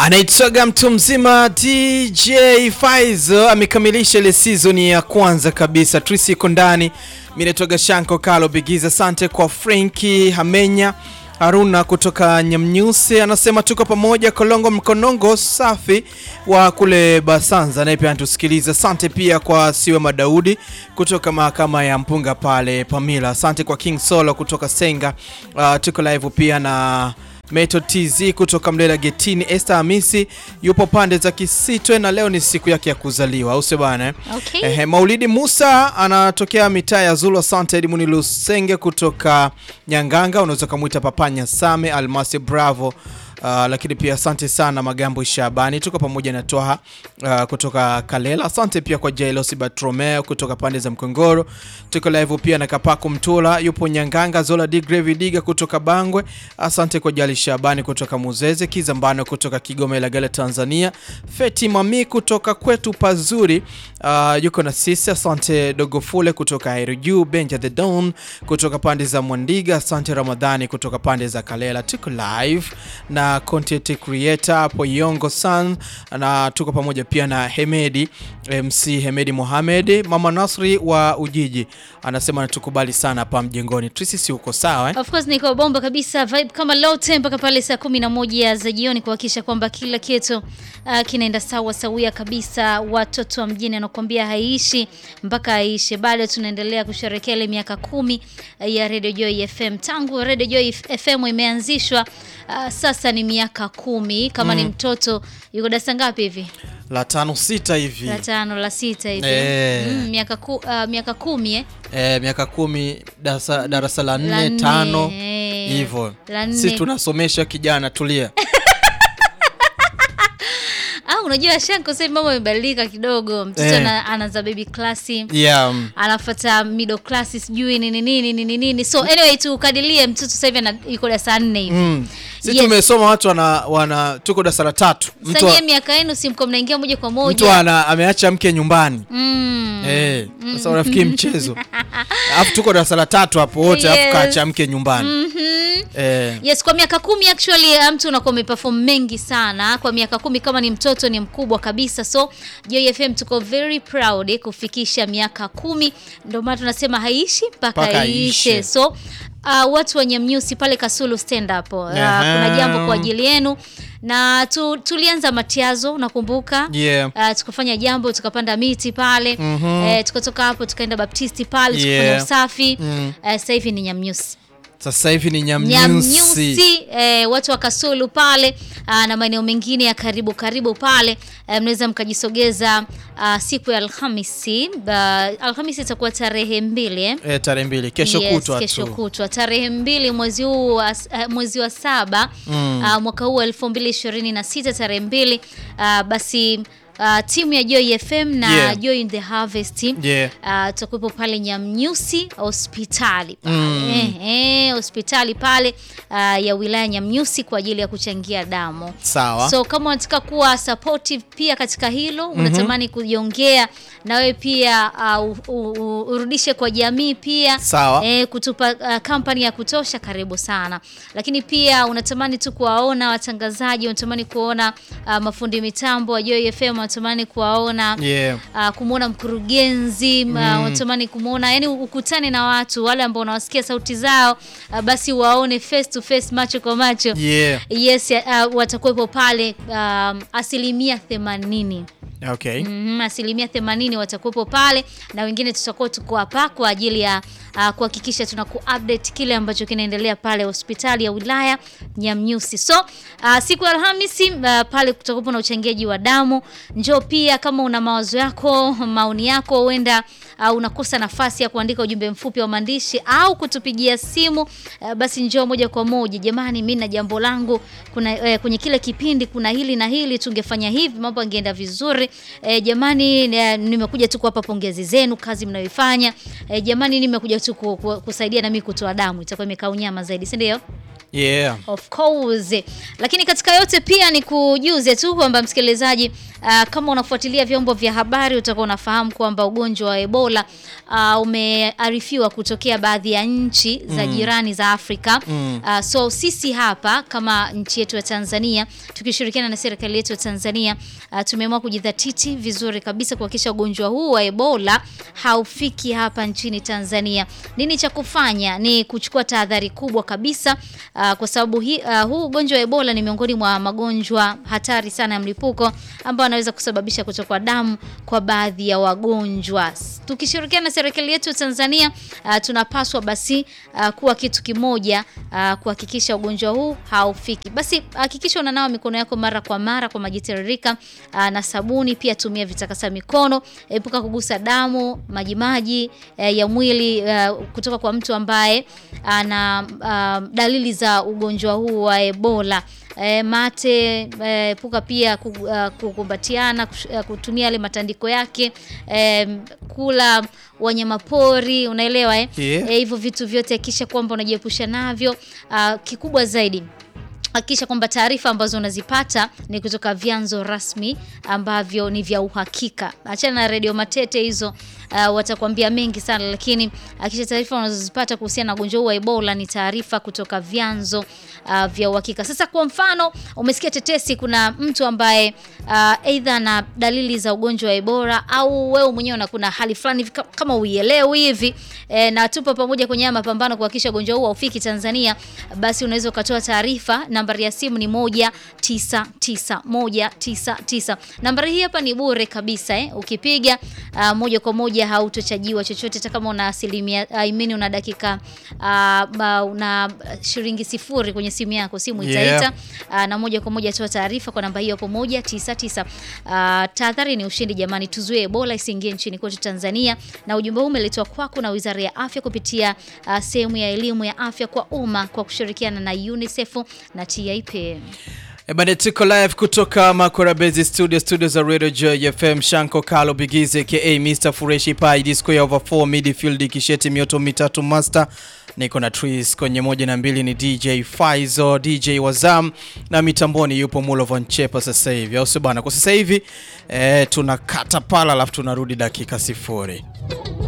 Anaitwaga mtu mzima DJ Faizo amekamilisha ile season ya kwanza kabisa. Trisi iko ndani, mimi naitwaga Shanko Kalo Bigiza. Asante kwa Frenki Hamenya Haruna kutoka Nyamnyusi anasema tuko pamoja. Kolongo Mkonongo safi wa kule Basanza naye pia anatusikiliza. Asante pia kwa Siwe Madaudi kutoka mahakama ya Mpunga pale Pamila. Asante kwa King Solo kutoka Senga. Uh, tuko live pia na Meto TZ kutoka Mlela Getini. Esther Hamisi yupo pande za Kisitwe na leo ni siku yake ya kuzaliwa, au sio bana? Okay. Ehe, Maulidi Musa anatokea mitaa ya Zulu. Asante Edmund Lusenge kutoka Nyanganga, unaweza kumwita Papanya Same Almasi Bravo. Uh, lakini pia asante sana Magambo Shabani, tuko pamoja na Twaha uh, kutoka Kalela. Asante pia kwa Jailosi Batromeo kutoka pande za Mkongoro. Tuko live pia na Kapako Mtula yupo Nyanganga. Zola D Grave Diga kutoka Bangwe. Asante kwa Jali Shabani kutoka Muzeze. Kizambano kutoka Kigoma Ilagala Tanzania. Feti Mami kutoka kwetu pazuri uh, yuko na sisi. Asante Dogofule kutoka Airuju. Benja the Don kutoka pande za Mwandiga. Asante Ramadhani kutoka pande za Kalela. Tuko live na content creator hapo Yongo San na tuko pamoja pia na Hemedi MC Hemedi Mohamed. Mama Nasri wa Ujiji anasema natukubali sana hapa mjengoni. Trisi, si uko sawa eh? Of course niko bomba kabisa, vibe kama lote mpaka pale saa kumi na moja za jioni kuhakikisha kwamba kila kitu uh, kinaenda sawa sawia kabisa. Watoto wa mjini anakuambia haiishi mpaka haiishe. Bado tunaendelea kusherehekea ile miaka kumi uh, ya Radio Joy FM tangu Radio Joy FM imeanzishwa. Uh, sasa ni miaka kumi. Kama ni mtoto yuko darasa ngapi hivi? La tano sita hivi La tano la sita hivi Eh. mm, miaka, ku, uh, miaka kumi eh? eh, miaka kumi darasa, darasa la La nne nne, tano eh. hivyo. La nne. Sisi tunasomesha kijana, tulia. Ah, unajua Shanko sasa hivi mambo yamebadilika kidogo. Mtoto Eh. ana- anaanza baby class, Yeah. mm. anafuata middle class sijui nini nini nini nini. So anyway tukadilie mtoto sasa hivi ana- yuko darasa nne hivi. Mm. Sisi Yes. tumesoma watu wana, wana tuko darasa la tatu. Mtu, Sasa nyie miaka yenu si mko mnaingia moja kwa mtu moja. ana, ameacha mke nyumbani Mm. Eh, sasa unafikiri mchezo alafu tuko darasa la tatu hapo wote alafu Yes. kaacha mke nyumbani Mhm. eh, Yes, kwa miaka kumi actually uh, mtu unakuwa umeperform mengi sana kwa miaka kumi. Kama ni mtoto ni mkubwa kabisa, so Joy FM tuko very proud eh, kufikisha miaka kumi. Ndio maana tunasema haiishi mpaka Mpaka iishe. iishe. So uh, watu wa Nyamnyusi pale Kasulu stand up uh, Aha. kuna jambo kwa ajili yenu na tu, tulianza matiazo nakumbuka yeah. Uh, tukafanya jambo tukapanda miti pale Mhm. eh, tukatoka hapo tukaenda Baptisti pale tukafanya Yeah. usafi Mm. uh, sasa hivi ni Nyamnyusi Sasa hivi ni Nyamnyusi. Nyamnyusi eh, watu wa Kasulu pale ah, na maeneo mengine ya karibu karibu pale eh, mnaweza mkajisogeza ah, siku ya Alhamisi. Ba- Alhamisi itakuwa tarehe mbili eh? Eh, tarehe mbili kesho Yes, kutwa kesho tu kutwa tarehe mbili mwezi huu wa, eh, mwezi wa saba Mm. ah, mwaka huu wa elfu mbili ishirini na sita tarehe mbili ah, basi ah, timu ya Joy FM na Yeah. Joy in the Harvest yeah. Uh, tutakuwepo pale Nyamnyusi hospitali pale Mm. eh, eh, hospitali pale uh, ya wilaya Nyamnyusi kwa ajili ya kuchangia damu. Sawa So kama unataka kuwa supportive pia katika hilo, unatamani kujiongea na wewe pia uh, u, u, u, urudishe kwa jamii pia Sawa. eh, kutupa uh, kampani ya kutosha, karibu sana. Lakini pia unatamani tu kuwaona watangazaji, unatamani kuona uh, mafundi mitambo wa Joy FM, unatamani kuwaona yeah. uh, kumwona mkurugenzi mm. uh, unatamani kumwona yani ukutane na watu wale ambao unawasikia sauti zao uh, basi waone face to face macho kwa macho Yeah. yes uh, watakuwepo pale um, asilimia themanini Okay. Mhm, asilimia themanini watakuwepo pale na wengine tutakuwa tuko hapa kwa ajili ya uh, kuhakikisha tuna update kile ambacho kinaendelea pale hospitali ya wilaya Nyamnyusi. So uh, siku ya Alhamisi uh, pale kutakuwa na uchangiaji wa damu. Njoo pia kama una mawazo yako, maoni yako, huenda uh, unakosa nafasi ya kuandika ujumbe mfupi wa maandishi au kutupigia simu uh, basi njoo moja kwa moja. Jamani, mimi na jambo langu kuna eh, kwenye kile kipindi kuna hili na hili, tungefanya hivi mambo yangeenda vizuri. Eh, jamani eh, nimekuja tu kuwapa pongezi zenu kazi mnayoifanya. Eh, jamani nimekuja tu ku, ku, kusaidia na mimi kutoa damu, itakuwa imekaa unyama zaidi, si ndio? Yeah. Of course. Lakini katika yote pia ni kujuze tu kwamba msikilizaji, uh, kama unafuatilia vyombo vya habari utakuwa unafahamu kwamba ugonjwa wa Ebola uh, umearifiwa kutokea baadhi ya nchi za jirani za Afrika. Uh, so sisi hapa kama nchi yetu ya Tanzania tukishirikiana na serikali yetu ya Tanzania uh, tumeamua kujidhatiti vizuri kabisa kuhakikisha ugonjwa huu wa Ebola haufiki hapa nchini Tanzania. Nini cha kufanya? Ni kuchukua tahadhari kubwa kabisa uh, kwa sababu hi, uh, huu ugonjwa wa Ebola ni miongoni mwa magonjwa hatari sana ya mlipuko ambao anaweza kusababisha kutokwa damu kwa baadhi ya wagonjwa. Tukishirikiana na serikali yetu ya Tanzania uh, tunapaswa basi uh, kuwa kitu kimoja uh, kuhakikisha ugonjwa huu haufiki. Basi hakikisha unanawa mikono yako mara kwa mara kwa maji tiririka uh, na sabuni. Pia tumia vitakasa mikono, epuka kugusa damu, majimaji uh, ya mwili uh, kutoka kwa mtu ambaye ana uh, dalili za ugonjwa huu wa Ebola. E, mate epuka pia kukumbatiana, uh, kutumia yale matandiko yake, e, kula wanyama pori, unaelewa eh? Yeah. E, hivyo vitu vyote hakikisha kwamba unajiepusha navyo. Uh, kikubwa zaidi hakikisha kwamba taarifa ambazo unazipata ni kutoka vyanzo rasmi ambavyo ni vya uhakika. Achana na redio matete hizo, uh, watakwambia mengi sana, lakini hakikisha taarifa unazozipata kuhusiana na ugonjwa huu wa Ebola ni taarifa kutoka vyanzo uh, vya uhakika. Sasa kwa mfano, umesikia tetesi, kuna mtu ambaye uh, aidha na dalili za ugonjwa wa Ebola au wewe mwenyewe na kuna hali fulani kama uielewi hivi e, na tupo pamoja kwenye haya mapambano kuhakikisha ugonjwa huu haufiki Tanzania, basi unaweza ukatoa taarifa. Nambari ya simu ni moja tisa tisa moja tisa tisa. Nambari hii hapa ni bure kabisa eh. Ukipiga uh, moja kwa moja hautochajiwa chochote, hata kama una asilimia I mean una dakika uh, una shilingi sifuri kwenye simu yako, simu itaita Yeah. uh, na moja kwa moja toa taarifa kwa namba hiyo hapo moja tisa tisa. Uh, tahadhari ni ushindi jamani, tuzuie Ebola isiingie nchini kwetu Tanzania. Na ujumbe huu umeletwa kwako na Wizara ya Afya kupitia uh, sehemu ya elimu ya afya kwa umma kwa kushirikiana na UNICEF na TIP. Ebane, tuko live kutoka Makora Base Studio, studio za Radio Joy FM. Shanko Kalo Bigize aka Mr Fureshi Pai Disco ya over 4 midfield Kisheti mioto mitatu master. Niko na Tris kwenye moja na mbili ni DJ Faizo, DJ Wazam na mitamboni yupo Mulovan Chepa sasa hivi, au sio bana? Kwa sasa hivi eh, tunakata pala alafu tunarudi dakika sifuri.